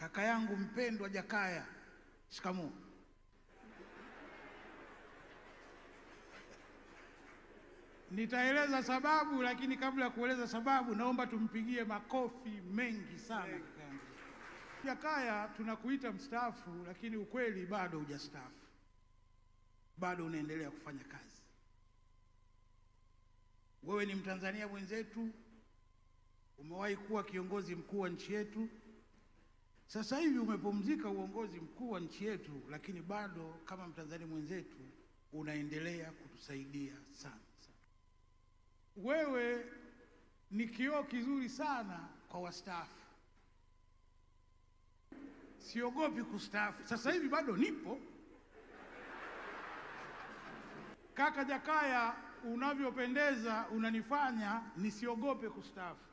kaka yangu mpendwa Jakaya, shikamoo. Nitaeleza sababu, lakini kabla ya kueleza sababu, naomba tumpigie makofi mengi sana kaka yangu Jakaya. Tunakuita mstaafu, lakini ukweli bado hujastaafu, bado unaendelea kufanya kazi. Wewe ni Mtanzania mwenzetu, umewahi kuwa kiongozi mkuu wa nchi yetu. Sasa hivi umepumzika uongozi mkuu wa nchi yetu, lakini bado kama Mtanzania mwenzetu unaendelea kutusaidia sana sana. Wewe ni kioo kizuri sana kwa wastaafu. Siogopi kustaafu, sasa hivi bado nipo. Kaka Jakaya, unavyopendeza unanifanya nisiogope kustaafu.